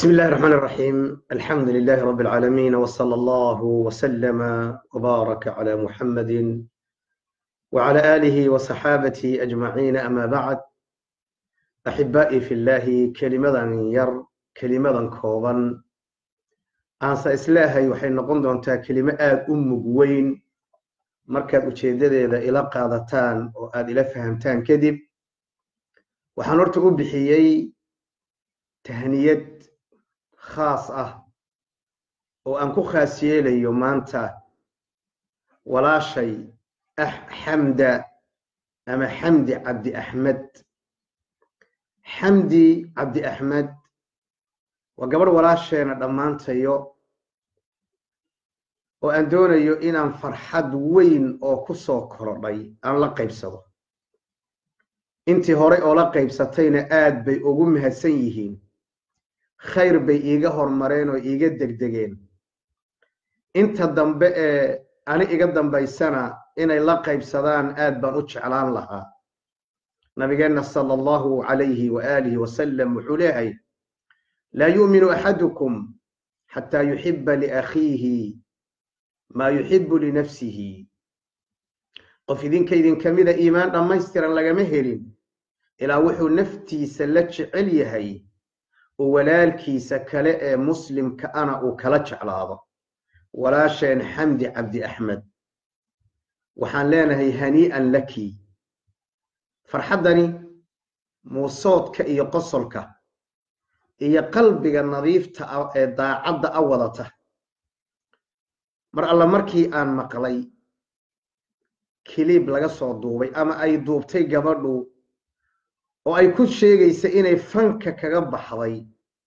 بسم الله الرحمن الرحيم الحمد لله رب العالمين وصلى الله وسلم وبارك على محمد وعلى آله وصحابته أجمعين أما بعد أحبائي في الله كلمة ير كلمة كوبا aanse islaahay waxay noqon doontaa kelimo aad u mug weyn markaad ujeeddadeeda ila qaadataan oo aad ila fahamtaan kadib waxaan horta u bixiyey tahniyad khaas ah oo aan ku khaas yeelayo maanta walaashay xamda ama xamdi cabdi axmed xamdi cabdi axmed waa gabadh walaasheena dhammaantayo oo aan doonayo inaan farxad weyn oo ku soo korodhay aan la qaybsado intii horey oo la qaybsatayna aad bay ugu mahadsan yihiin khayr bay iiga hormareen oo iiga degdegeen inta dambe ee ani iga dambaysana inay la qaybsadaan aad baan u jeclaan lahaa nabigeenna sala allahu calayhi waaalihi wasalam wuxuu leehay laa yu'minu axadukum xataa yuxiba liakhiihi maa yuxibu linafsihi qof idinka idinka mida iimaan dhammaystiran lagama helin ilaa wuxuu naftiisa la jecel yahay oo walaalkiisa kale ee muslimka ana uu kala jeclaado walaasheen xamdi cabdi axmed waxaan leenahay hanii'an laki farxaddani muusoodka iyo qosolka iyo qalbiga nadiifta ah ee daacadda a wadata mar alla markii aan maqlay kiliib laga soo duubay ama ay duubtay gabadhu oo ay ku sheegaysa inay fanka kaga baxday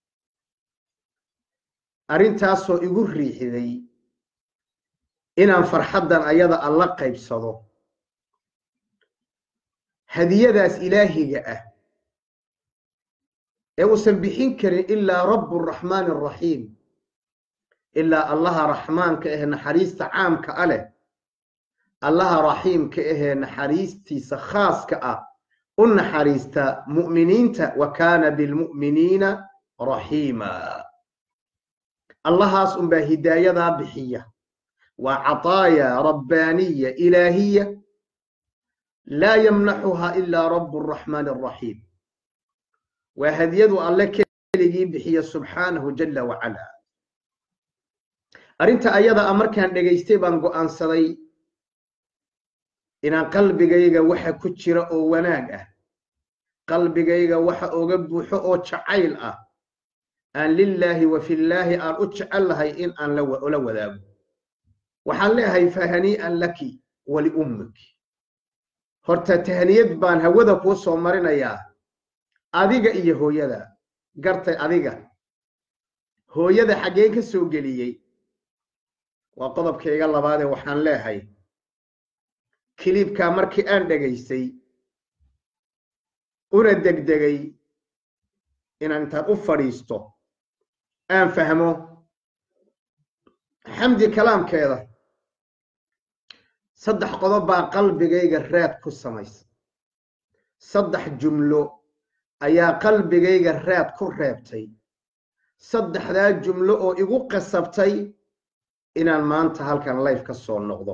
arrintaasoo igu riixiday inaan farxaddan ayada alla qaybsado hadiyadaas ilaahiga ah ee uusan bixin karin ilaa rabu raxmaani araxiim ilaa allaha raxmaanka ahee naxariista caamka a leh allaha raxiimka ahee naxariistiisa khaaska ah u naxariista mu'miniinta wa kaana bilmu'miniina raxiima allahaas unbaa hidaayadaa bixiya waa cataaya rabbaaniya ilaahiya laa yamnaxuha ilaa rabu raxmaani araxiim waa hadiyadu alle keligii bixiya subxaanahu jala wacala arrinta ayada a markaan dhegaystay baan go'aansaday inaan qalbigayga waxa ku jira oo wanaag ah qalbigayga waxa oga buuxo oo jacayl ah aan lilaahi wa fillaahi aan u jecel lahay in aan la wadaago waxaan leeyahay fahanii'an laki waliummiki horta tahniyad baan hawada kuu soo marinayaa adiga iyo hooyada gartay adiga hooyada xaggeen ka soo geliyey waa qodobkayga labaadee waxaan leehay kiliibkaa markii aan dhegaystay una degdegay inaan intaan u fadhiisto aan fahmo xamdi kalaamkeeda saddex qodob baa qalbigayga raad ku samaysa saddex jumlo ayaa qalbigayga raad ku reebtay saddexdaa jumlo oo igu qasabtay inaan maanta halkan life ka soo noqdo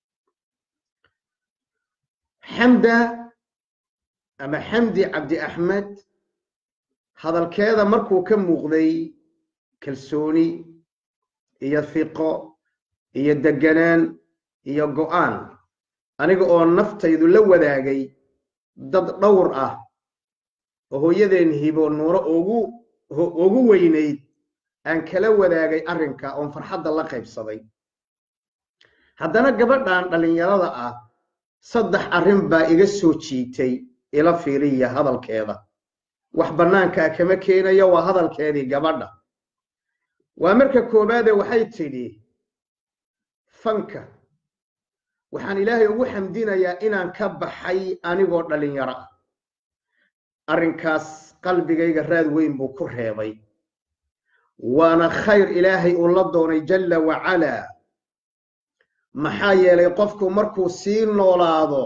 xamda ama xamdi cabdi axmed hadalkeeda markuu ka muuqday kalsooni iyo fiqo iyo deganaan iyo go'aan aniga oo naftaydu la wadaagay dad dhowr ah oo hooyadeen hibo nuuro ugu ugu weynayd aan kala wadaagay arrinka oon farxadda la qaybsaday haddana gabadhan dhallinyarada ah saddex arrin baa iga soo jiitay ila fiiriya hadalkeeda wax bannaankaa kama keenayo waa hadalkeedii gabadha waa marka koowaade waxay tidhi fanka waxaan ilaahay ugu xamdinayaa inaan ka baxay anigoo dhallinyaro ah arrinkaas qalbigayga raad weyn buu ku reebay waana khayr ilaahay uu la doonay jalla wacalaa maxaa yeelay qofku markuu sii noolaado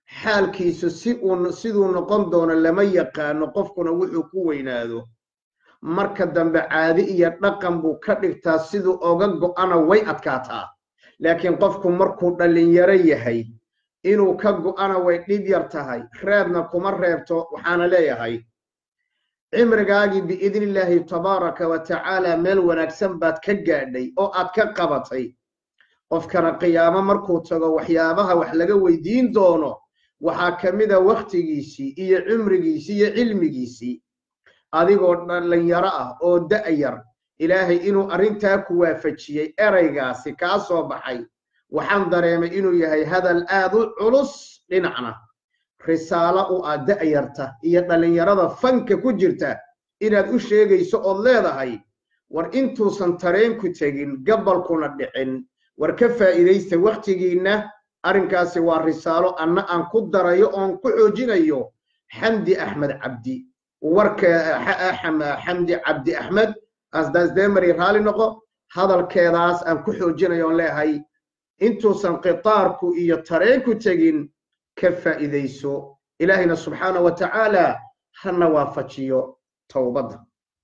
xaalkiisu si uu siduu noqon doono lama yaqaano qofkuna wuxuu ku weynaado marka dambe caadi iyo dhaqan buu ka dhigtaa siduu oga go'ana way adkaataa laakiin qofku markuu dhallinyaro yahay inuu ka go'ana way dhib yar tahay reebna kuma reebto waxaana leeyahay cimrigaagii biidni illaahi tabaaraka wa tacaala meel wanaagsan baad ka gaadhay oo aad ka qabatay qofkana qiyaamo markuu tago waxyaabaha wax laga weydiin doono waxaa ka mida wakhtigiisii iyo cimrigiisii iyo cilmigiisii adigoo dhallinyaro ah oo da'yar ilaahay inuu arrintaa ku waafajiyey eraygaasi kaa soo baxay waxaan dareemay inuu yahay hadal aad u culus dhinacna risaalo u ah da'yarta iyo dhallinyarada fanka ku jirta inaad u sheegayso ood leedahay war intuusan tareenku tegin gabalkuna dhicin war ka faa'iidaysta wakhtigiinna arrinkaasi waa risaalo anna aan ku darayo oon ku xoojinayo xamdi axmed cabdi warka xamdi cabdi axmed asdaasdeemari raali noqo hadalkeedaas aan ku xoojinayo oon leeyahay intuusan qitaarku iyo tareenku tegin ka faa'iidayso ilaahayna subxaana wa tacaala hana waafajiyo towbadda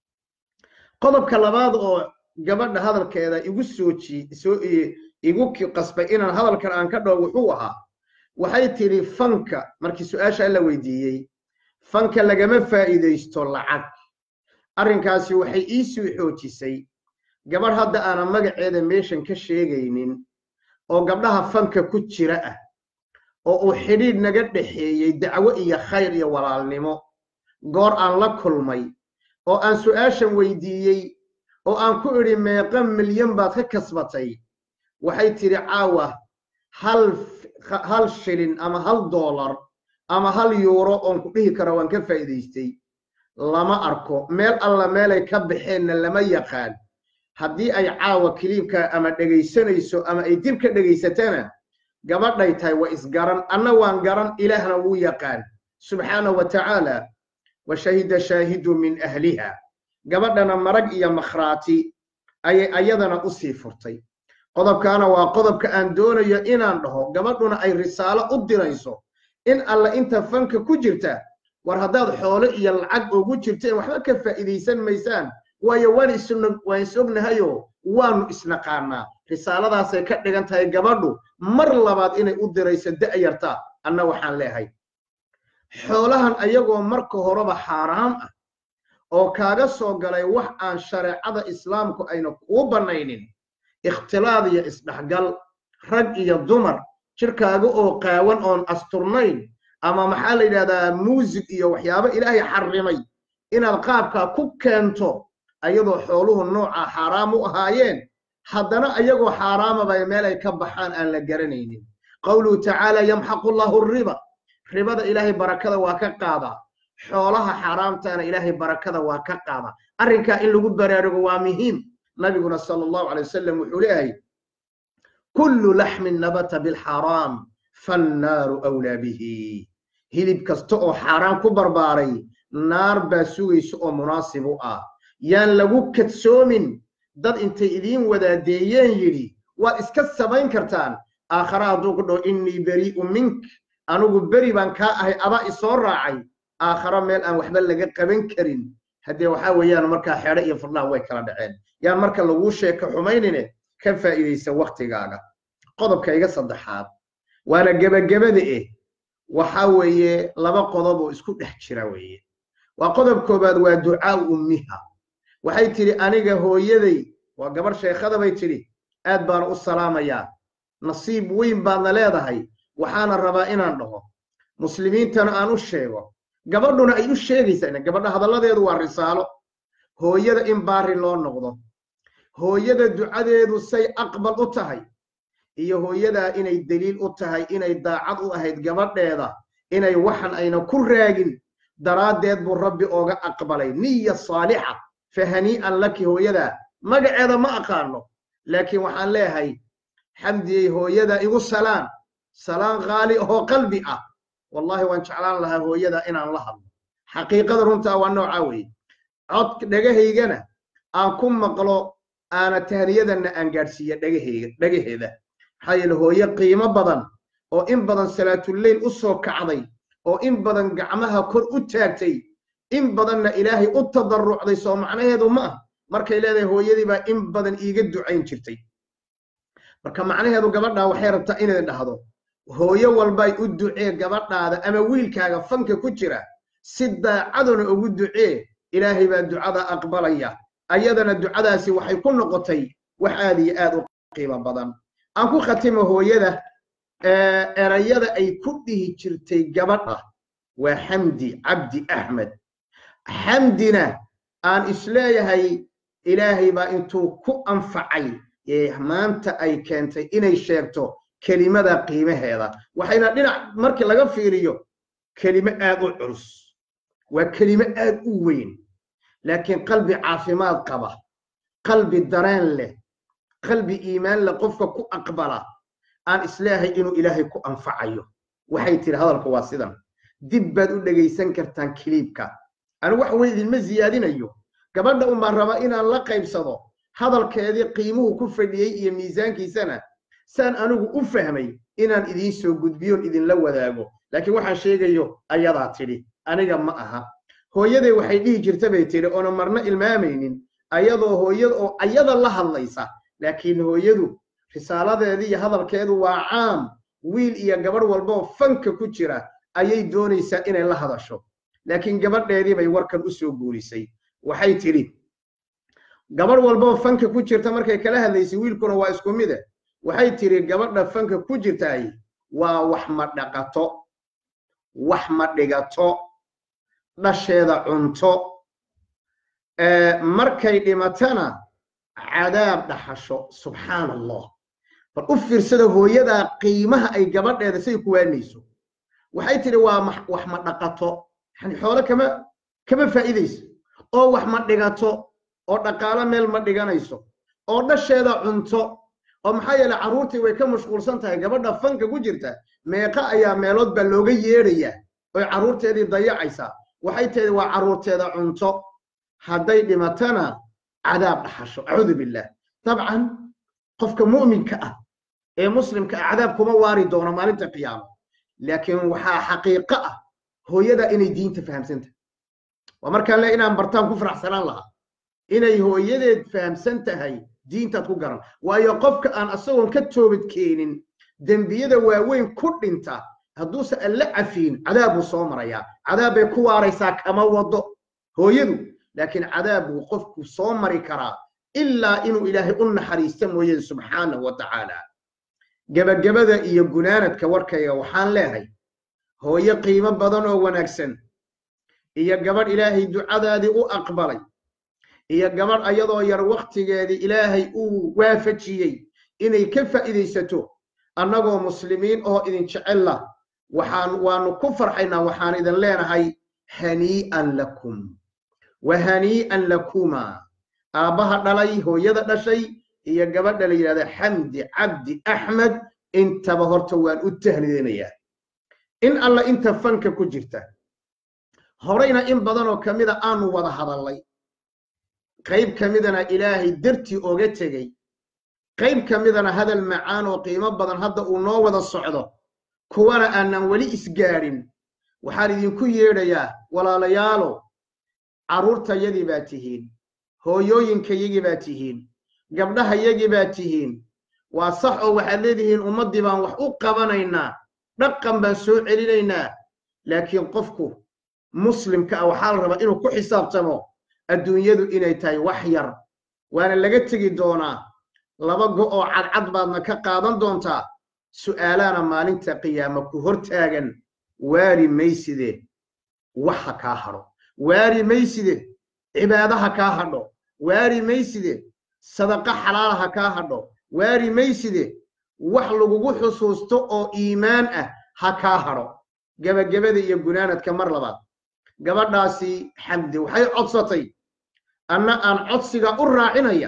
qodobka labaad oo gabadha hadalkeeda igu sooji soo igu qasbay inaan hadalkan aan ka dhaho wuxuu ahaa waxay tidhi fanka markii su-aasha la weydiiyey fanka lagama faa'iidaysto lacag arrinkaasi waxay ii soo xoojisay gabadh hadda aanan magaceeda meeshan ka sheegaynin oo gabdhaha fanka ku jira ah oo uu xidhiidh naga dhexeeyey dacwo iyo khayr iyo walaalnimo goor aan la kulmay oo aan su'aashan weydiiyey oo aan ku idhi meeqa milyan baad ka kasbatay waxay tidhi caawa hal hal shilin ama hal doolar ama hal yuuro oon ku dhihi karo waan ka faa'iidaystay lama arko meel alla meelay ka baxeenna lama yaqaan haddii ay caawa kiliibka ama dhegaysanayso ama ay dib ka dhegaysatana gabadhay tahay waa isgaran anna waan garan ilaahna wuu yaqaan subxaanahu wa tacaala wa shahida shaahidu min ahliha gabadhana marag iyo makhraati ayay ayadana u sii furtay qodobkaana waa qodobka aan doonayo inaan dhaho gabadhuna ay risaalo u dirayso in alla inta fanka ku jirta war haddaad xoolo iyo lacag ugu jirteen waxba ka faa'iidaysan maysaan waayo waan waan is ognahayo waanu isnaqaanaa risaaladaasay ka dhigan tahay gabadhu mar labaad inay u dirayso da'yarta anna waxaan leehay xoolahan ayagoo marka horeba xaaraam ah oo kaaga soo galay wax aan shareecada islaamku ayna kuu bannaynin ikhtilaad iyo isdhexgal rag iyo dumar jirkaaga oo qaawan oon asturnayn ama maxaa la yidhahdaa muusig iyo waxyaabo ilaahay xarrimay inaad qaabkaa ku keento ayadoo xooluhu noocaa xaaraam u ahaayeen haddana ayagoo xaaraamaba meel ay ka baxaan aan la garanaynin qawluhu tacaala yamxaqu llahu riba ribada ilaahay barakada waa ka qaadaa xoolaha xaaraamtaana ilaahay barakada waa ka qaadaa arrinkaa in lagu baraarugo waa muhiim nabiguna sala allahu alay wasalam wuxuu leeyahay kullu laxmin nabata bilxaraam fannaaru awlaa bihi hilib kasta oo xaaraan ku barbaaray naar baa sugaysa oo munaasib u ah yaan lagu kadsoomin dad intay idiin wadaadeeyeen yidhi waad iska samayn kartaan aakhare hadduu ku dhaho innii berii'u mink anigu beri baan kaa ahay adaa isoo raacay aakhare meel aan waxba laga qaban karin haddee waxaa weeyaan markaa xeedho iyo furnaha way kala dhaceen yaan marka laguu sheeko xumaynine ka faa'iidaysa wakhtigaaga qodobka iga saddexaad waana gebagabada eh waxaa weeye laba qodob oo isku dhex jira weeye waa qodob koobaad waa ducaa ummiha waxay tidhi aniga hooyaday waa gabarh sheekhada bay tidhi aad baana u salaamayaa nasiib weyn baadna leedahay waxaana rabaa inaan dhaho muslimiintana aan u sheego gabadhuna ay u sheegaysaa gabadha hadalladeedu waa risaalo hooyada in baari loo noqdo hooyada ducadeedu say aqbal u tahay iyo hooyadaa inay deliil u tahay inay daacad u ahayd gabadheeda inay waxan ayna ku raagin daraaddeed buu rabbi ooga aqbalay niya saalixa fa hanii'an laki hooyadaa magaceeda ma aqaano laakiin waxaan leeyahay xamdiyey hooyada igu salaan salaan khaali ahoo qalbi ah wallahi waan jeclaan lahaa hooyada inaan la hadlo xaqiiqada runtaa waa noocaa weeye cod dhagahaygana aan ku maqlo aana tahniyadanna aan gaadhsiiya dhagahayga dhagaheeda maxaa yeele hooye qiimo badan oo in badan salaatuleyl u soo kacday oo in badan gacmaha kor u taagtay in badanna ilaahay u tadarrucday soo macnaheedu ma ah markay leedahay hooyadii baa in badan iiga ducayn jirtay marka macnaheedu gabadhaa waxay rabtaa inay dhahdo hooyo walbay u ducee gabadhaada ama wiilkaaga fanka ku jira si daacaduna ugu ducee ilaahay baa ducada aqbalaya ayadana ducadaasi waxay ku noqotay wax aad iyo aad u qiimo badan aan ku khatimo hooyada erayada ay ku dhihi jirtay gabadha waa xamdi cabdi axmed xamdina aan isleeyahay ilaahay baa intuu ku anfacay ee maanta ay keentay inay sheegto kelimada qiimaheeda waxayna dhinac markii laga fiiriyo kelimo aad u culus waa kelimo aad u weyn laakiin qalbi caafimaad qaba qalbi dareen leh qalbi iimaan leh qofka ku aqbala aan isleeyahay inuu ilaahay ku anfacayo waxay tiri hadalka waa sidan dib baad u dhegaysan kartaan kiliibka anigu wax weyn idinma siyaadinayo gabadha unbaan raba inaan la qaybsado hadalkeedii qiimuhu ku fadhiyey iyo miisaankiisana saan anigu u fahmay inaan idiin soo gudbiyoon idinla wadaago laakiin waxaan sheegayo ayadaa tidhi aniga ma aha hooyaday waxay dhihi jirta bay tidhi oona marna ilmaamaynin ayadoo hooyada oo ayada la hadlaysa laakiin hooyadu risaaladeedii iyo hadalkeedu waa caam wiil iyo gabadh walboo fanka ku jira ayay doonaysaa inay la hadasho laakiin gabadheedii bay warkan u soo guurisay waxay tidhi gabadh walboo fanka ku jirta markay kala hadlaysay wiilkuna waa isku mide waxay tidhi gabadha fanka ku jirtaay waa wax ma dhaqato wax ma dhigato dhasheeda cunto markay dhimatana cadaab dhaxasho subxaan allah bal u fiirsada hooyadaa qiimaha ay gabadheeda say ku waanayso waxay tidhi waa wax ma dhaqato yani xoole kama kama faa'iidayso oo wax ma dhigato oo dhaqaalo meel ma dhiganayso oo dhasheeda cunto oo maxaa yeele carruurtii way ka mashquulsan tahay gabadha fanka ku jirta meeqa ayaa meelood baa looga yeedhayaa oy carruurteedii dayacaysaa waxay tihi waa carruurteeda cunto hadday dhimatana cadaab dhaxasho acuudu billah dabcan qofka mu'minka ah ee muslimka ah cadaab kuma waari doono maalinta qiyaamo laakiin waxaa xaqiiqo ah hooyada inay diinta fahamsantahay waa markaan le inaan bartaan ku faraxsanaan lahaa inay hooyadeed fahamsan tahay diintaad ku garan waayo qofka aan asagoon ka toobad keenin dembiyada waaweyn ku dhinta hadduusan alla cafiin cadaab buu soo marayaa cadaab bay ku waaraysaa kama wado hooyadu laakiin cadaab buu qofku soo mari karaa ilaa inuu ilaahay u naxariista mooyeen subxaanahu wa tacaala gebagabada iyo gunaanadka warkayga waxaan leehay hooyo qiimo badan oo wanaagsan iyo gabadh ilaahay ducadaadii u aqbalay iyo gabadh ayadoo yar wakhtigeedii ilaahay uu waafajiyey inay ka faa'iidaysato annagoo muslimiin oo idin jecella waxaan waanu ku farxaynaa waxaan idin leenahay hanii'an lakum wa hanii'an lakuma aabbaha dhalay hooyada dhashay iyo gabadha la yidhahda xamdi cabdi axmed intaba horta waan u tahlideynayaa in alla inta fanka ku jirta horeyna in badanoo ka mida aanu wada hadallay qayb ka midana ilaahay dartii oga tegey qayb ka midana hadal macaan oo qiimo badan hadda uu noo wada socdo kuwana aanan weli isgaadhin waxaan idinku yeedhayaa walaalayaalo carruurtayadii baa tihiin hooyooyinkayagii baa tihiin gabdhahayagii baa tihiin waa sax oo waxaad leedihiin ummaddii baan wax u qabanaynaa dhaqan baan soo celinaynaa laakiin qofku muslimka ah waxaa la rabaa inuu ku xisaabtamo adduunyadu inay tahay wax yar waana laga tegi doonaa laba go oo cadcad baadna ka qaadan doontaa su'aalaana maalinta qiyaama ku hortaagan waari mayside wax ha kaa hadho waari mayside cibaado ha kaa hadho waari mayside sadaqa xalaala ha kaa hadho waari mayside wax lagugu xusuusto oo iimaan ah ha kaa hadho gebagabada iyo gunaanadka mar labaad gabadhaasi xamdi waxay codsatay anna aan codsiga u raacinaya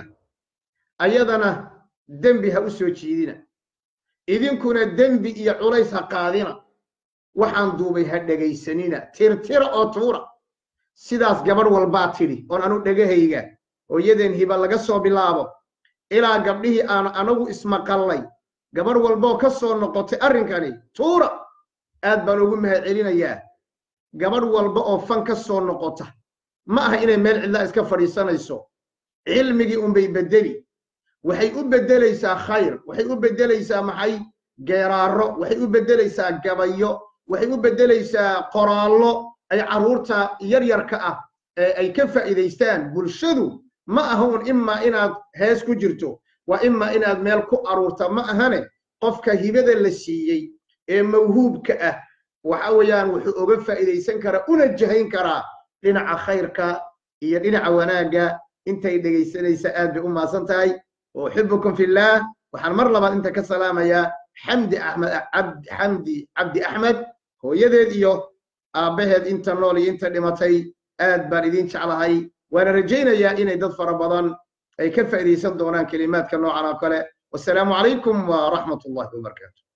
ayadana dembi ha u soo jiidina idinkuna dembi iyo culays ha qaadina waxaan duubay ha dhegaysanina tirtira oo tuura sidaas gabadh walbaa tidhi oon anu dhegahayga hooyadeen hiba laga soo bilaabo ilaa gabdhihii aan anagu ismaqallay gabadh walboo ka soo noqotay arrinkani tuura aad baan ugu mahad celinayaa gabadh walba oo fan ka soo noqota ma aha inay meel cidla iska fadhiisanayso cilmigii unbay bedeli waxay u beddelaysaa khayr waxay u beddelaysaa maxay geeraaro waxay u beddelaysaa gabayo waxay u beddelaysaa qoraallo ay carruurta yaryarka ah ee ay ka faa'iidaystaan bulshadu ma aha un imaa inaad hees ku jirto waa imaa inaad meel ku aruurta ma ahane qofka hibada la siiyey ee mawhuubka ah waxa weeyaan wuxuu oga faa'iidaysan karaa una jahayn karaa dhinaca khayrka iyo dhinaca wanaagga intay dhegaysanaysa aad bay u maasan tahay uxibukum fillaah waxaan mar labaad inta ka salaamayaa xamdi axmed xamdi cabdi axmed hooyadeed iyo aabbaheed inta nool iyo inta dhimatay aad baan idin jeclahay waana rajaynayaa inay dad fara badan ay ka faa'iidaysan doonaan kelimaadka noocan oo kale wasalaamu calaykum waraxmat ullahi wabarakaatu